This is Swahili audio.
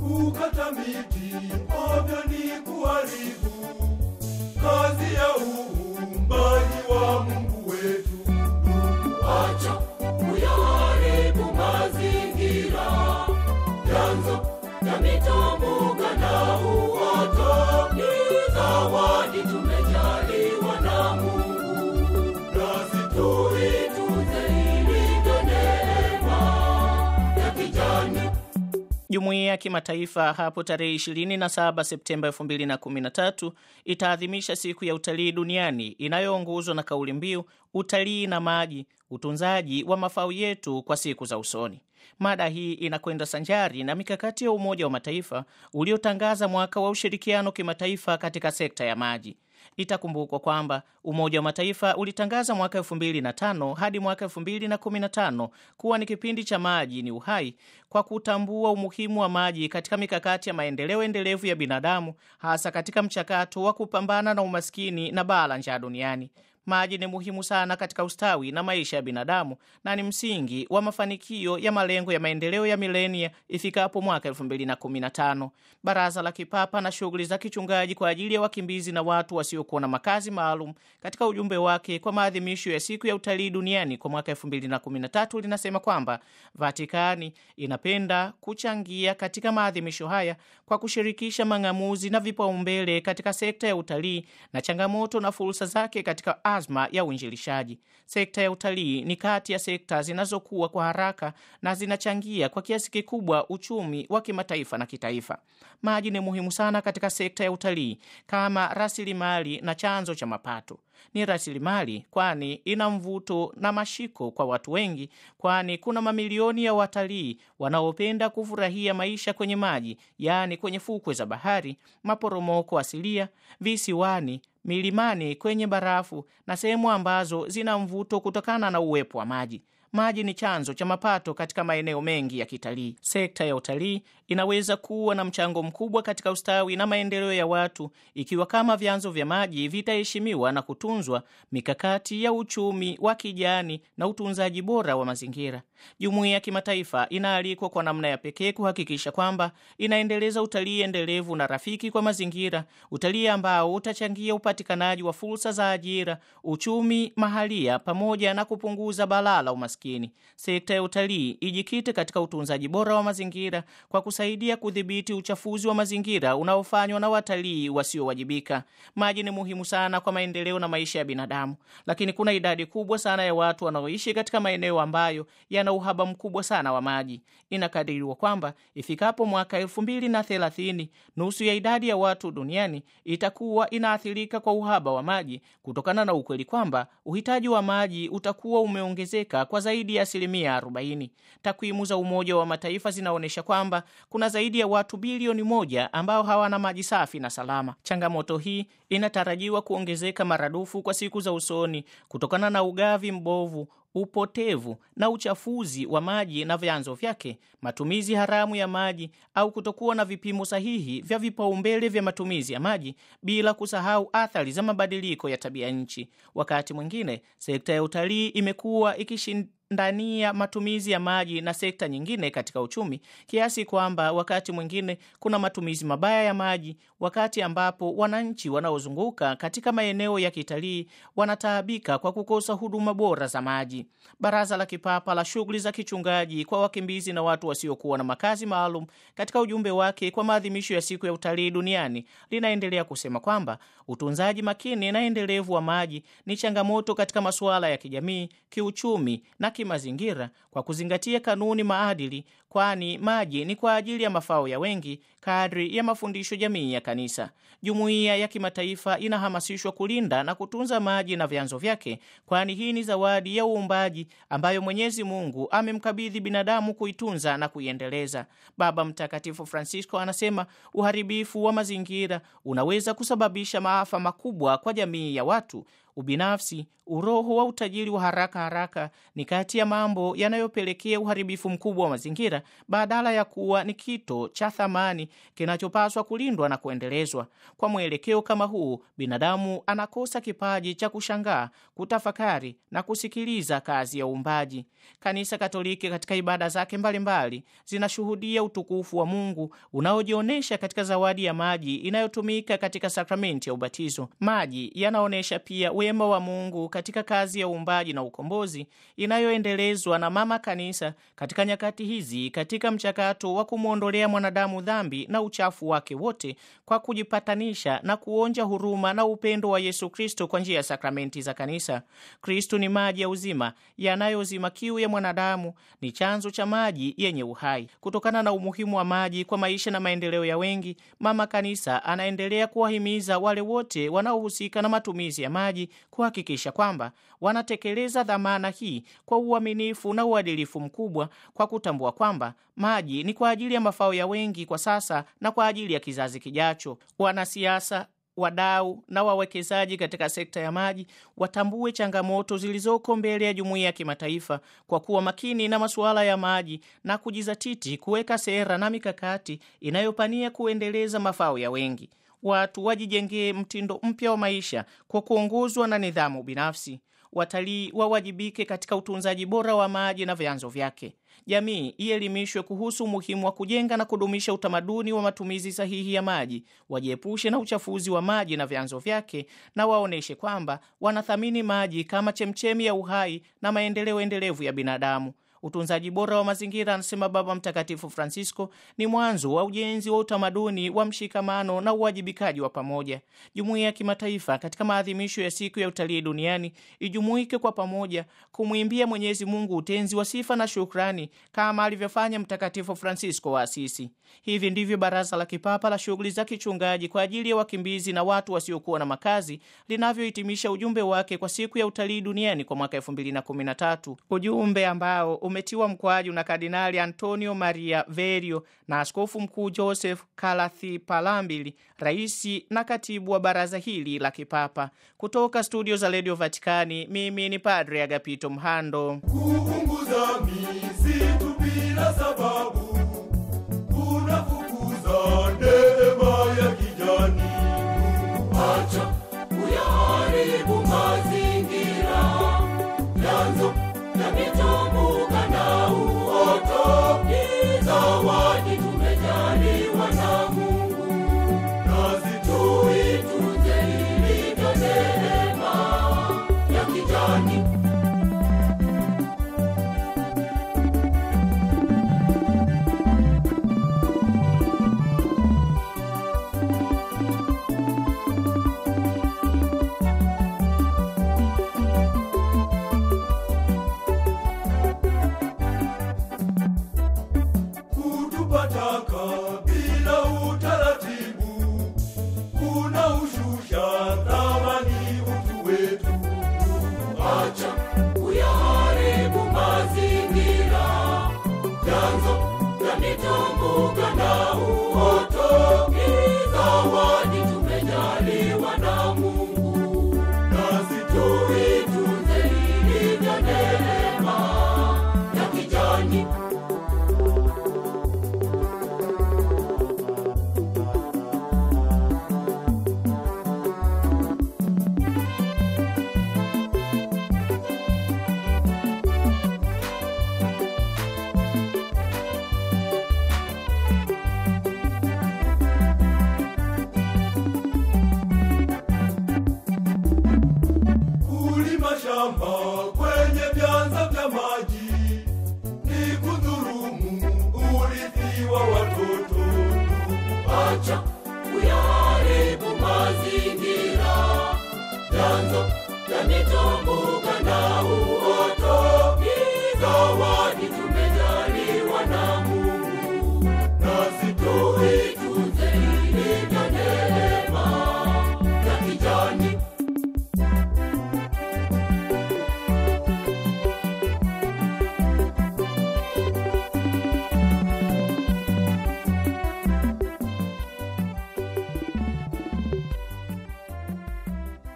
kukata miti ovyo ni kuharibu kazi ya uumbaji wa Mungu wetu. Acha kuyaharibu mazingira, vyanzo vya mito, mbuga na uoto ni zawadi tumejaliwa na Mungu, Nasi tuitunze ilivyo neema ya kijani. Jumuiya ya kimataifa hapo tarehe 27 Septemba 2013 itaadhimisha siku ya utalii duniani inayoongozwa na kauli mbiu utalii na maji, utunzaji wa mafao yetu kwa siku za usoni. Mada hii inakwenda sanjari na mikakati ya Umoja wa Mataifa uliotangaza mwaka wa ushirikiano kimataifa katika sekta ya maji. Itakumbukwa kwamba Umoja wa Mataifa ulitangaza mwaka 2005 hadi mwaka 2015 kuwa ni kipindi cha maji ni uhai, kwa kutambua umuhimu wa maji katika mikakati ya maendeleo endelevu ya binadamu, hasa katika mchakato wa kupambana na umaskini na baa la njaa duniani. Maji ni muhimu sana katika ustawi na maisha ya binadamu na ni msingi wa mafanikio ya malengo ya maendeleo ya milenia ifikapo mwaka 2015. Baraza la Kipapa na shughuli za kichungaji kwa ajili ya wakimbizi na watu wasiokuwa na makazi maalum katika ujumbe wake kwa maadhimisho ya siku ya utalii duniani kwa mwaka 2013 linasema kwamba Vatikani inapenda kuchangia katika maadhimisho haya kwa kushirikisha mang'amuzi na vipaumbele katika sekta ya utalii na changamoto na fursa zake katika azma ya uinjilishaji. Sekta ya utalii ni kati ya sekta zinazokuwa kwa haraka na zinachangia kwa kiasi kikubwa uchumi wa kimataifa na kitaifa. Maji ni muhimu sana katika sekta ya utalii kama rasilimali na chanzo cha mapato. Ni rasilimali kwani ina mvuto na mashiko kwa watu wengi, kwani kuna mamilioni ya watalii wanaopenda kufurahia maisha kwenye maji, yaani kwenye fukwe za bahari, maporomoko asilia, visiwani milimani, kwenye barafu na sehemu ambazo zina mvuto kutokana na uwepo wa maji. Maji ni chanzo cha mapato katika maeneo mengi ya kitalii. Sekta ya utalii inaweza kuwa na mchango mkubwa katika ustawi na maendeleo ya watu ikiwa kama vyanzo vya maji vitaheshimiwa na kutunzwa, mikakati ya uchumi wa kijani na utunzaji bora wa mazingira. Jumuiya ya kimataifa inaalikwa kwa namna ya pekee kuhakikisha kwamba inaendeleza utalii endelevu na rafiki kwa mazingira, utalii ambao utachangia upatikanaji wa fursa za ajira, uchumi mahalia, pamoja na kupunguza balaa la umaskini. Sekta ya utalii ijikite katika utunzaji bora wa mazingira kwa kusaidia kudhibiti uchafuzi wa mazingira unaofanywa na watalii wasiowajibika. Maji ni muhimu sana kwa maendeleo na maisha ya binadamu, lakini kuna idadi kubwa sana ya watu wanaoishi katika maeneo ambayo yana uhaba mkubwa sana wa maji. Inakadiriwa kwamba ifikapo mwaka elfu mbili na thelathini nusu ya idadi ya watu duniani itakuwa inaathirika kwa uhaba wa maji kutokana na ukweli kwamba uhitaji wa maji utakuwa umeongezeka kwa zaidi ya asilimia 40. Takwimu za Umoja wa Mataifa zinaonyesha kwamba kuna zaidi ya watu bilioni moja ambao hawana maji safi na salama. Changamoto hii inatarajiwa kuongezeka maradufu kwa siku za usoni kutokana na ugavi mbovu upotevu na uchafuzi wa maji na vyanzo vyake, matumizi haramu ya maji au kutokuwa na vipimo sahihi vya vipaumbele vya matumizi ya maji, bila kusahau athari za mabadiliko ya tabia nchi. Wakati mwingine sekta ya utalii imekuwa ikishindania matumizi ya maji na sekta nyingine katika uchumi, kiasi kwamba wakati mwingine kuna matumizi mabaya ya maji, wakati ambapo wananchi wanaozunguka katika maeneo ya kitalii wanataabika kwa kukosa huduma bora za maji. Baraza la Kipapa la shughuli za kichungaji kwa wakimbizi na watu wasiokuwa na makazi maalum, katika ujumbe wake kwa maadhimisho ya siku ya utalii duniani, linaendelea kusema kwamba utunzaji makini na endelevu wa maji ni changamoto katika masuala ya kijamii, kiuchumi na kimazingira, kwa kuzingatia kanuni maadili, kwani maji ni kwa ajili ya mafao ya wengi kadri ya mafundisho jamii ya Kanisa. Jumuiya ya kimataifa inahamasishwa kulinda na kutunza maji na vyanzo vyake, kwani hii ni zawadi ya uumbaji ambayo Mwenyezi Mungu amemkabidhi binadamu kuitunza na kuiendeleza. Baba Mtakatifu Francisco anasema uharibifu wa mazingira unaweza kusababisha maafa makubwa kwa jamii ya watu Ubinafsi, uroho wa utajiri wa haraka haraka ni kati ya mambo yanayopelekea uharibifu mkubwa wa mazingira badala ya kuwa ni kito cha thamani kinachopaswa kulindwa na kuendelezwa. Kwa mwelekeo kama huu, binadamu anakosa kipaji cha kushangaa, kutafakari na kusikiliza kazi ya uumbaji. Kanisa Katoliki katika ibada zake mbalimbali zinashuhudia utukufu wa Mungu unaojionyesha katika zawadi ya maji inayotumika katika sakramenti ya ubatizo. Maji yanaonyesha pia wema wa Mungu katika kazi ya uumbaji na ukombozi inayoendelezwa na Mama Kanisa katika nyakati hizi, katika mchakato wa kumwondolea mwanadamu dhambi na uchafu wake wote kwa kujipatanisha na kuonja huruma na upendo wa Yesu Kristo kwa njia ya sakramenti za Kanisa. Kristo ni maji ya uzima yanayozima kiu ya mwanadamu, ni chanzo cha maji yenye uhai. Kutokana na umuhimu wa maji kwa maisha na maendeleo ya wengi, Mama Kanisa anaendelea kuwahimiza wale wote wanaohusika na matumizi ya maji kuhakikisha kwamba wanatekeleza dhamana hii kwa uaminifu na uadilifu mkubwa, kwa kutambua kwamba maji ni kwa ajili ya mafao ya wengi kwa sasa na kwa ajili ya kizazi kijacho. Wanasiasa wadau na wawekezaji katika sekta ya maji watambue changamoto zilizoko mbele ya jumuiya ya kimataifa kwa kuwa makini na masuala ya maji na kujizatiti kuweka sera na mikakati inayopania kuendeleza mafao ya wengi. Watu wajijengee mtindo mpya wa maisha kwa kuongozwa na nidhamu binafsi. Watalii wawajibike katika utunzaji bora wa maji na vyanzo vyake. Jamii ielimishwe kuhusu umuhimu wa kujenga na kudumisha utamaduni wa matumizi sahihi ya maji, wajiepushe na uchafuzi wa maji na vyanzo vyake, na waoneshe kwamba wanathamini maji kama chemchemi ya uhai na maendeleo endelevu ya binadamu. Utunzaji bora wa mazingira, anasema Baba Mtakatifu Francisco, ni mwanzo wa ujenzi wa utamaduni wa mshikamano na uwajibikaji wa pamoja. Jumuiya ya kimataifa katika maadhimisho ya siku ya utalii duniani ijumuike kwa pamoja kumwimbia Mwenyezi Mungu utenzi wa sifa na shukrani kama alivyofanya Mtakatifu Francisco wa Asisi. Hivi ndivyo Baraza la Kipapa la Shughuli za Kichungaji kwa ajili ya wakimbizi na watu wasiokuwa na makazi linavyohitimisha ujumbe wake kwa siku ya utalii duniani kwa mwaka 2013, ujumbe ambao umetiwa mkwaju na Kardinali Antonio Maria Verio na Askofu Mkuu Joseph Kalathi Palambili, raisi na katibu wa baraza hili la kipapa. Kutoka studio za redio Vatikani, mimi ni Padre Agapito Mhando. kuunguza misitu bila sababu kunafukuza neema ya kijani. acha kuyaharibu mazingira, vyanzo vya mitumbuka na uoto ni zawadi tumejaliwa na Mungu, Nasi tuitunze ilivyo neema ya kijani. kutupa taka bila utaratibu kunaushusha thamani utu wetu. acha kuyaharibu mazingira, vyanzo vya mitumbuka na uoto ni zawadi tumejaliwa na Mungu, Nasi tuitunze ilivyo neema ya kijani. kulima shamba kwenye vyanza vya maji ni kudhurumu urithi wa watoto. acha kuyaharibu mazingira, vyanzo vya mitumbuka na uoto